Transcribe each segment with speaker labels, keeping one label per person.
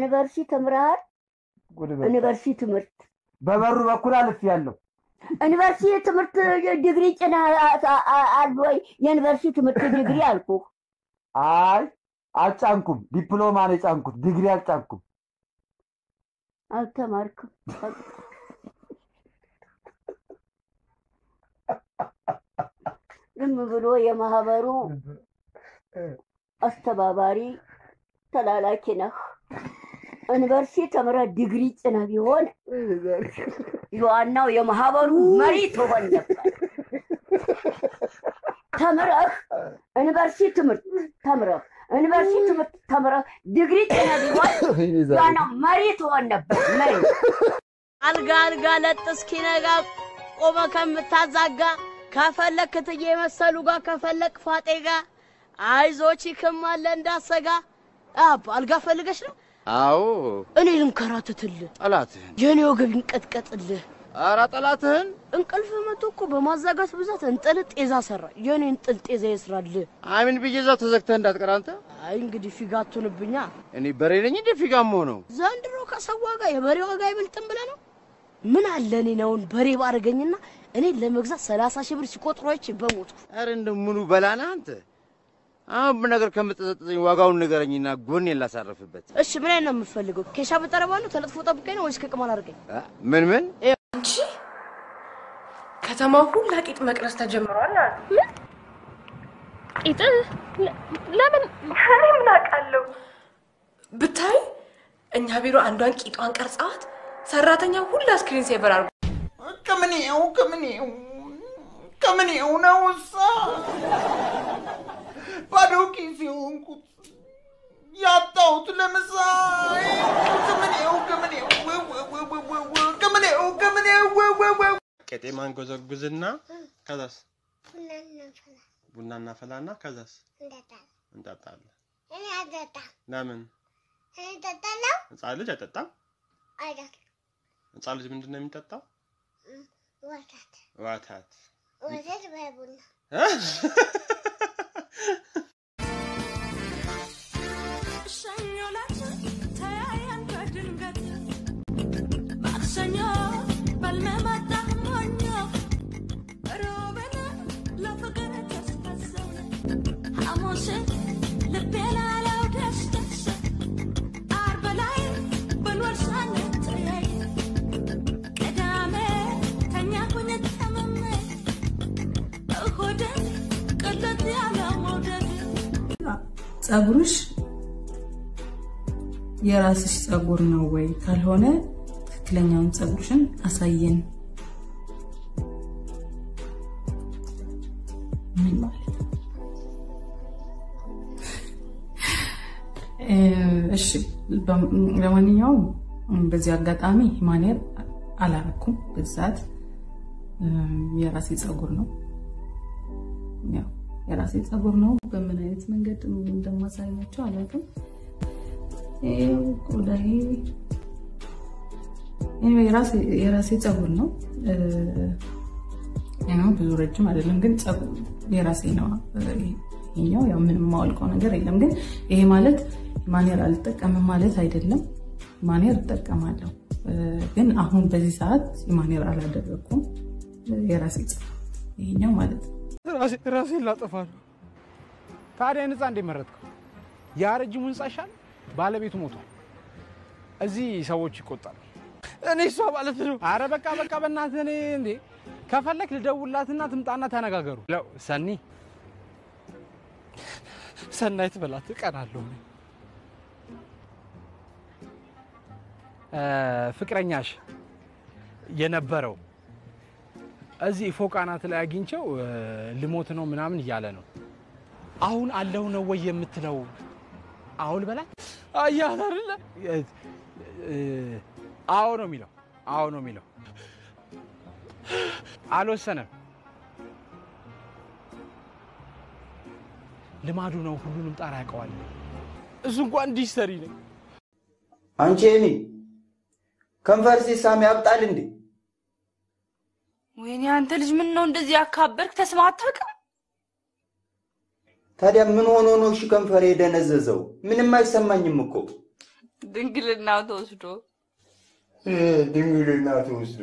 Speaker 1: ዩኒቨርሲቲ ተምረሃል?
Speaker 2: ጉድ በል።
Speaker 1: ዩኒቨርሲቲ ትምህርት
Speaker 2: በበሩ በኩል አልፍ ያለው
Speaker 1: ዩኒቨርሲቲ ትምህርት ዲግሪ ጭና አሉ ወይ? የዩኒቨርሲቲ ትምህርት ዲግሪ አልኩህ።
Speaker 2: አይ አልጫንኩም። ዲፕሎማ ነው የጫንኩት፣ ዲግሪ አልጫንኩም።
Speaker 1: አልተማርክም። ዝም ብሎ የማህበሩ አስተባባሪ ተላላኪ ነህ። ዩኒቨርሲቲ ተምረህ ዲግሪ ጭነ ቢሆን የዋናው የማህበሩ መሪ ትሆን ነበር። ተምረህ ዩኒቨርሲቲ ትምህርት ተምረህ ዩኒቨርሲቲ ትምህርት ተምረህ ዲግሪ ጭነ ቢሆን የዋናው መሪ ትሆን ነበር። መሪ
Speaker 3: አልጋ አልጋ ለጥ እስኪነጋ ቆመ ከምታዛጋ ከፈለክ ክትዬ መሰሉ ጋር ከፈለክ ፋጤ ጋር አይዞች ይክማለ እንዳሰጋ አብ አልጋ ፈልገሽ ነው?
Speaker 4: አዎ
Speaker 3: እኔ ልንከራትትልህ
Speaker 4: ጠላትህን
Speaker 3: የኔ ወገብ ይንቀጥቀጥልህ።
Speaker 4: ኧረ ጠላትህን
Speaker 3: እንቅልፍ መቶ እኮ በማዛጋት ብዛት እንጥል ጤዛ ሰራ። የኔ እንጥል ጤዛ ይስራልህ።
Speaker 4: አሚን ብዬ እዛው ተዘግተህ እንዳትቀር አንተ።
Speaker 3: አይ እንግዲህ ፊጋ አትሁንብኛ።
Speaker 4: እኔ በሬ ነኝ እንደ ፊጋም ሆነው
Speaker 3: ዘንድሮ ከሰው ዋጋ የበሬ ዋጋ አይበልጥም ብለህ ነው? ምን አለ እኔ ነውን በሬ ባረገኝና እኔን ለመግዛት ሰላሳ ሺህ ብር ሲቆጥሮች በሞቱ
Speaker 4: ኧረ እንደ ምኑ በላና አንተ። አሁን ነገር ከምትጠጠኝ ዋጋውን ንገረኝና ጎኔን ላሳርፍበት።
Speaker 3: እሺ ምን አይነት ነው የምፈልገው? ኬሻ ብጠረባ ነው ተለጥፎ ጠብቀኝ ነው ወይስ ከቅማል አድርገኝ?
Speaker 4: እ? ምን ምን
Speaker 5: አንቺ ከተማው ሁላ ቂጥ መቅረስ ተጀምሯል አሉ።
Speaker 6: ቂጥ ለምን?
Speaker 5: እኔ ምን አውቃለሁ? ብታይ እኛ ቢሮ አንዷን ቂጧን ቀርጸዋት ሰራተኛው ሁላ ስክሪን ሴቨር አድርጎ
Speaker 7: ከምኔው ከምኔው ከምኔው ነው እሳ ባዶ ኪስ የሆንኩት ያጣሁት ለምሳ ከምኔው ከምኔው ከምኔው ከምኔው
Speaker 8: ቄጤማን ጎዘጉዝና ከዛስ ቡና እናፈላና ከዛስ እንጠጣለን። ለምን ህፃን ልጅ አይጠጣም? ህፃን ልጅ ምንድን ነው የሚጠጣው? ወተት
Speaker 9: ወተት በቡና
Speaker 8: እ?
Speaker 10: ሰኞ ዕለት ተያየን በድንገት ማክሰኞ በልመ መጣህ ሞኞ ሮብን ለፍቅር ተስፈሰውን ሐሙስ ልቤ ላለው ደስ ደስ ዓርብ ላይ ብንወል ሳንተያይ ቅዳሜ ተኛሁኝ ታምሜ እሁድን ቅልት ያለው መውደድ
Speaker 11: ጸጉርሽ የራስሽ ጸጉር ነው ወይ? ካልሆነ ትክክለኛውን ጸጉርሽን አሳየን። ምን ማለት ነው? እ፣ እሺ በ- ለማንኛውም በዚህ አጋጣሚ ማኔር አላረኩም። በዛት የራሴ ጸጉር ነው ያው የራሴ ጸጉር ነው። በምን አይነት መንገድ እንደማሳያቸው አላውቅም። ይኸው ቆዳዬ anyway የራሴ- የራሴ ጸጉር ነው። እ፣ ነው ብዙ ረጅም አይደለም፣ ግን ጸጉር የራሴ ነው። ይሄኛው ያው ምንም የማወልቀው ነገር የለም። ግን ይሄ ማለት ማኔር አልጠቀምም ማለት አይደለም። ማኔር እጠቀማለሁ፣ እ፣ ግን አሁን በዚህ ሰዓት ማኔር አላደረግኩም። የራሴ ጸጉር ይሄኛው ማለት ነው።
Speaker 12: ራሴን ላጠፋ ነው። ታዲያ ህንፃ እንዴት መረጥከው? ያ ረጅሙ ህንፃ ይሻል፣ ባለቤቱ ሞቷል። እዚህ ሰዎች ይቆጣሉ። እኔ እሷ ማለት ነው። አረ በቃ በቃ በእናትህ እኔ እንዴ ከፈለክ ልደውላትና ትምጣና ተነጋገሩ። ለው ሰኒ ሰናይት በላት እቀናለሁ። እኔ። እ፣ ፍቅረኛሽ የነበረው እዚህ ፎቅ አናት ላይ አግኝቼው እ፣ ልሞት ነው ምናምን እያለ ነው። አሁን አለሁ ነው ወይ የምትለው? አሁን በላይ አያት አይደለ? እ፣ እ፣ አዎ ነው የሚለው። አዎ ነው የሚለው። አልወሰነም። ልማዱ ነው። ሁሉንም ጣራ ያውቀዋል። እሱ እንኳን እንዲህ ሰሪ ነው።
Speaker 7: አንቺ እኔ ከንፈር ሲሳም ያብጣል እንዴ?
Speaker 13: ወይኔ አንተ ልጅ ምን ነው እንደዚህ ያካበርክ? ተስማ አታውቅም?
Speaker 7: ታዲያ ምን ሆኖ ነው እሺ ከንፈር የደነዘዘው? ምንም አይሰማኝም እኮ።
Speaker 13: ድንግልናው ተወስዶ
Speaker 7: ድንግልና ተወስዶ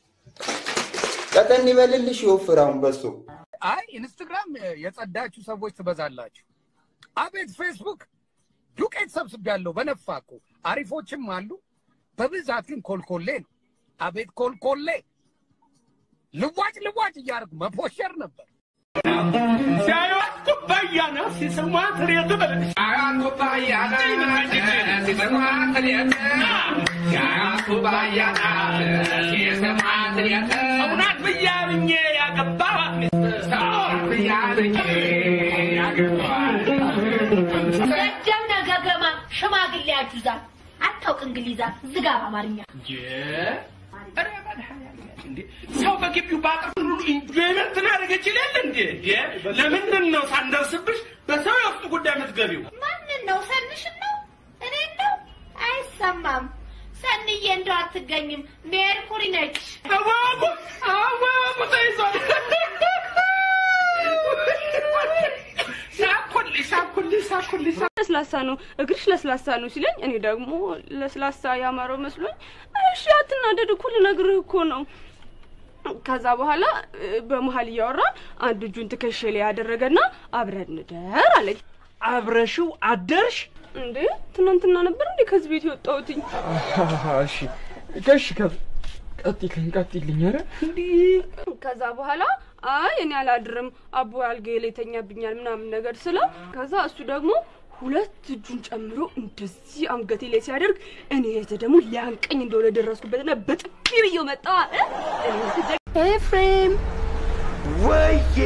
Speaker 7: ቀጠን ይበልልሽ የወፍራውን በሶ
Speaker 14: አይ ኢንስትግራም የጸዳችሁ ሰዎች ትበዛላችሁ። አቤት ፌስቡክ ዱቄት ሰብስቤያለሁ በነፋ እኮ አሪፎችም አሉ። በብዛት ግን ኮልኮሌ ነው። አቤት ኮልኮሌ ልዋጭ ልዋጭ እያደረጉ መፖሸር ነበር።
Speaker 10: ሲያዩት ኩባያ ናት ሲስሟት ሬት በለች ሲያዩት ኩባያ ናት ሲስሟት ሬት ሲያዩት ኩባያ ናት ሲስሟት ሬት እውነት ብያብኜ ያገባዋት ሚስት እውነት ብያብኜ ያገባዋት
Speaker 15: ረጀም ነገገማ ሽማግሌ ያጁዛ አታውቅ እንግሊዛ ዝጋ በአማርኛ
Speaker 10: ሰው በግቢው በአጥር ሁሉ ኢንጆይመንት ማድረግ ይችላል እንዴ? ለምንድን ነው ሳንደርስብሽ በሰው የውስጥ ጉዳይ የምትገቢው?
Speaker 15: ማንን ነው ሰንሽን ነው እኔን ነው አይሰማም ሰንዬ እንደው አትገኝም ሜርኩሪ ነች
Speaker 10: አዋቁ አዋቁ ተይዟል። ሳኩልሽ ሳኩልሽ ሳኩልሽ
Speaker 16: ለስላሳ ነው እግርሽ ለስላሳ ነው ሲለኝ እኔ ደግሞ ለስላሳ ያማረው መስሎኝ እሺ አትናደድ እኮ ልነግርህ እኮ ነው ከዛ በኋላ እ፣ በመሀል እያወራ አንድ እጁን ትከሻ ላይ ያደረገና አብረን እንደር አለኝ
Speaker 12: አብረሽው አደርሽ
Speaker 16: እንዴ ትናንትና ነበር እንዴ ከዚህ ቤት የወጣሁትኝ
Speaker 12: እሺ ከሽ ቀጥልኝ ቀጥልኝ ኧረ
Speaker 16: ከዛ በኋላ አይ እኔ አላድርም አቦ አልጋዬ ላይ ተኛብኛል ምናምን ነገር ስለው ከዛ እሱ ደግሞ ሁለት እጁን ጨምሮ እንደዚህ አንገቴ ላይ ሲያደርግ እኔ የተ ደግሞ ሊያንቀኝ እንደሆነ ደረስኩበትና በጥፊ ብዬው መጣ ኤፍሬም
Speaker 17: ወዬ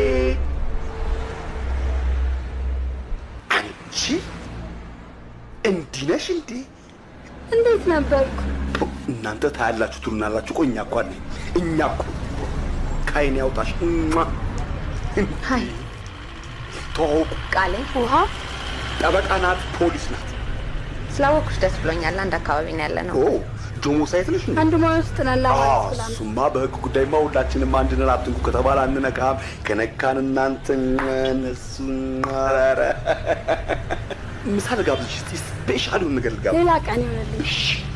Speaker 17: አንቺ እንዲህ ነሽ እንዴ?
Speaker 16: እንዴት ነበርኩ?
Speaker 17: እናንተ ታያላችሁ ትሉናላችሁ። ቆይ እኛ እኮ አለ እኛ እኮ ከዓይን ያውጣሽ። እማ
Speaker 18: ሀይ
Speaker 17: ተዋውቁ።
Speaker 18: ቃሌ ውሃ
Speaker 17: ጠበቃ ናት፣ ፖሊስ ናት።
Speaker 18: ስላወኩሽ ደስ ብሎኛል። አንድ አካባቢ ነው ያለ ነው።
Speaker 17: ኦ ጆሞ ሳይት ነሽ እንዴ?
Speaker 18: አንድ ሙያ ውስጥ ነን
Speaker 17: አዎ፣
Speaker 18: ለማለት ስላም
Speaker 17: እሱማ በህግ ጉዳይማ ሁላችንም አንድ ነን። አትንኩ ከተባለ አንነካም። ከነካን እናንተ እነሱ ኧረ ምሳ ልጋብዝሽ እስቲ ስፔሻል ነገር ልጋብዝሽ።
Speaker 16: ሌላ ቀን ይሆንልኝ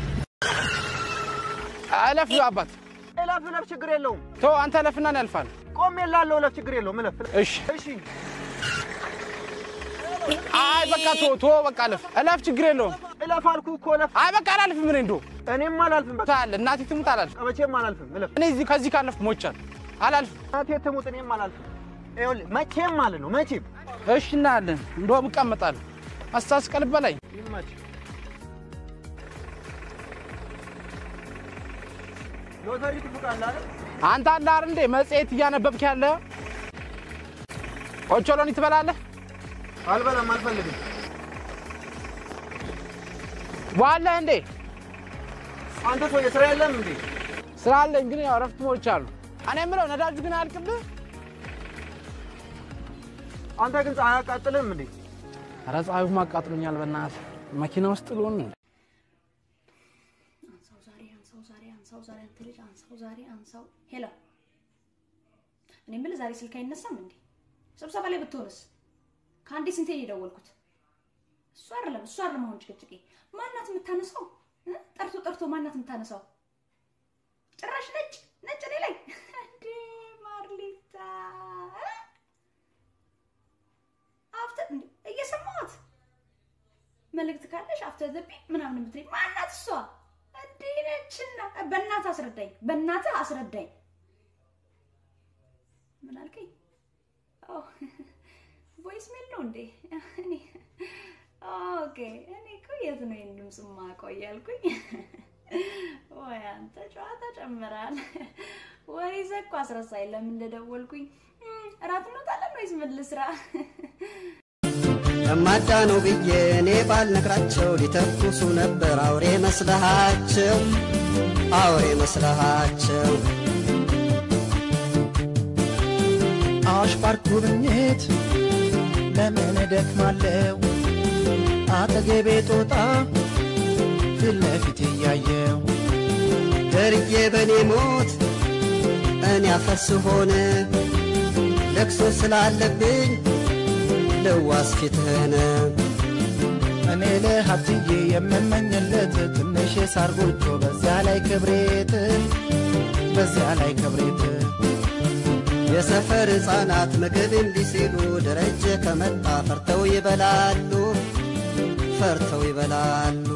Speaker 12: እለፍ አባት
Speaker 19: እለፍ እለፍ፣ ችግር የለውም።
Speaker 12: ተው አንተ እለፍና እኔ አልፋለሁ።
Speaker 19: ቆሜ ላለው እለፍ፣ ችግር የለውም። እለፍ እለፍ።
Speaker 12: እሺ
Speaker 19: እሺ
Speaker 12: አይ በቃ ቶ ቶ በቃ እለፍ እለፍ፣ ችግር የለውም።
Speaker 19: እለፍ አልኩህ እኮ እለፍ።
Speaker 12: አይ በቃ አላልፍም። እኔ እንደው
Speaker 19: እኔም አላልፍም። በቃ
Speaker 12: ታለ እናቴ ትሙት አላልፍም።
Speaker 19: መቼም አላልፍም። እለፍ።
Speaker 12: እኔ እዚህ ከዚህ ካለፍኩ ሞቻለሁ። አላልፍም።
Speaker 19: እናቴ ትሙት፣ እኔም አላልፍም። ይኸውልህ መቼም ማለት ነው መቼም።
Speaker 12: እሺ እናያለን። እንደውም እቀመጣለሁ። አስታስቀል በላይ
Speaker 19: ይመች። ሎተሪ ትፉቃለህ አይደል?
Speaker 12: አንተ አለ አይደል እንዴ መጽሔት እያነበብክ ያለ ኦቾሎኒ ትበላለህ?
Speaker 19: አልበላም፣ አልፈልግም።
Speaker 12: ዋለህ እንዴ?
Speaker 19: አንተ ሰውዬ ስራ የለም እንዴ?
Speaker 12: ስራ አለኝ ግን ያው እረፍት ሞልቻለሁ። እኔ የምለው ነዳጁ ግን አያልቅብህ?
Speaker 19: አንተ ግን ፀሐይ አያቃጥልህም እንዴ?
Speaker 12: ኧረ ፀሐዩማ አቃጥሎኛል። በእናትህ መኪና ውስጥ ልሆን እንዴ?
Speaker 15: አንሳው ዛሬ አንሳው ዛሬ አንሳው ዛሬ አንተ ልጅ አንሳው ዛሬ አንሳው ሄሎ እኔ የምልህ ዛሬ ስልክ አይነሳም እንዴ ስብሰባ ላይ ብትሆንስ ከአንዴ ስንቴ ነው የደወልኩት እሱ አይደለም እሱ አይደለም አሁን ጭቅጭቄ ማናት የምታነሳው እ? ጠርቶ ጠርቶ ማናት የምታነሳው ጭራሽ ነጭ ነጭ እኔ ላይ እንዴ ማርሊታ እ? አፍተር እንዴ እየሰማሁት መልእክት ካለሽ አፍተር ዘ ቢፕ ምናምን የምትለኝ ማናት እሷ? እንዴ ነችና በእናትህ አስረዳኝ፣ በእናትህ አስረዳኝ። ምን አልከኝ? ቮይስ ሜል ነው እንዴ? እኔ ኦኬ፣ እኔ እኮ የት ነው ይህን ድምፅ የማውቀው እያልኩኝ ወይ አንተ ጨዋታ ጨምራል። ወሬ ይዘህ እኮ አስረሳኝ ለምን እንደደወልኩኝ። እም፣ እራት እንወጣለን ወይስ ምን ልስራ?
Speaker 20: ለማዳ ነው ብዬ እኔ ባልነግራቸው ሊተኩሱ ነበር አውሬ መስለሃቸው አውሬ መስለሃቸው
Speaker 21: አዋሽ ፓርክ ጉብኝት ለምን እደክማለሁ አጠገቤ ጦጣ ፊት ለፊት እያየው
Speaker 20: ደርዬ በኔ ሞት እኔ አፈርስ ሆነ ለቅሶ ስላለብኝ ልዋስ ፊትህን
Speaker 21: እኔ ልህ ለእናትዬ የምመኝለት ትንሽ የሳር ጎጆ በዚያ ላይ ክብሬት በዚያ ላይ ክብሬት
Speaker 20: የሰፈር ሕፃናት ምግብ እምቢ ሲሉ ደረጀ ከመጣ ፈርተው ይበላሉ ፈርተው ይበላሉ